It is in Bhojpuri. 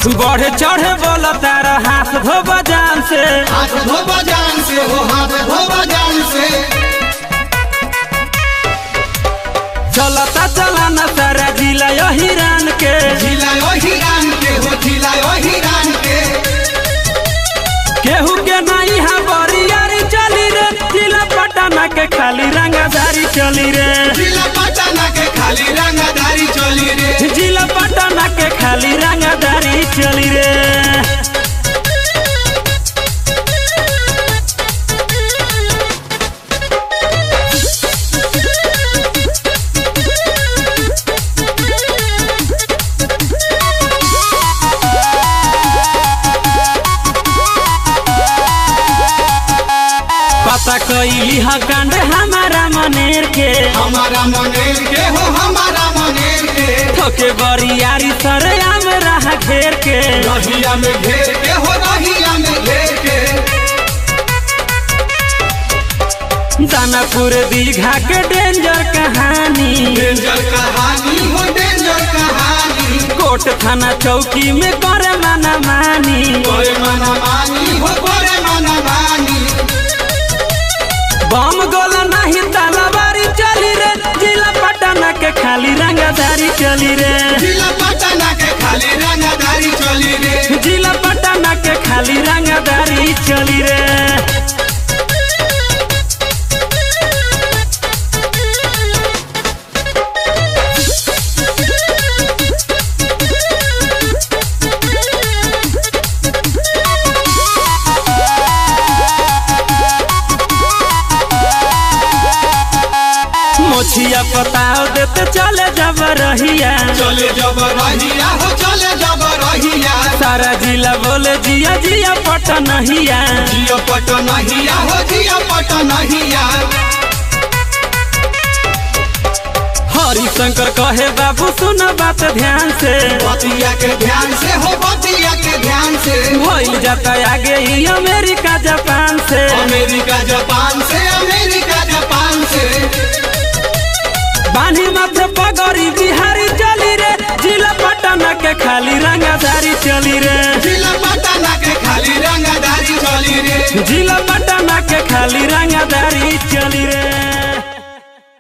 बढ़े चढ़े बोला तारा हाथ धोबा जान से हाथ धोबा जान से हो हाथ धोबा जान से चलता चलाना सारा जिला यो हिरान के झिलायो हिरान के हो झिलायो हिरान के केहू के नहीं हा बरियारी चली रे जिला पटना के खाली रंगाधारी चली रे जिला पटना के खाली रंगदारी चली रे जिला पटना के खाली रंगाधारी चली रे पता कैली हा कांड हमारा मनेर के हमारा मनेर के हो हमारा मनेर के थोके बरियारी सरे आम रहा घेर के रहिया में घेर के हो रहिया में घेर के दानापुर दीघा के डेंजर कहानी डेंजर कहानी हो डेंजर कहानी कोट थाना चौकी में करे माना मानी बड़े मना मानी हो बड़े मना मानी बम गोला नहीं तलवारी चली रे जिला पटना के खाली रंगदारी चली रे जिला पटना के खाली रंगदारी चली रे जिला पटना के खाली रंगदारी चली रे मोछिया पताओ देते चले जब रहिया चले जब रहिया हो चले जब रहिया सारा जिला बोले जिया जिया पटनहिया जिया पटनहिया हो जिया पटनहिया हरिशंकर कहे बाबू सुन बात ध्यान से बतिया के ध्यान से हो बतिया के ध्यान से भइल जाता आगे ही अमेरिका जापान से अमेरिका जापान से अमेरिका जापान से बानी माथे पगड़ी बिहारी चली रे जिला पटना के खाली रंगाधारी चली रे जिला पटना के खाली रंगदारी चली रे जिला पटना के खाली रंगाधारी चली रे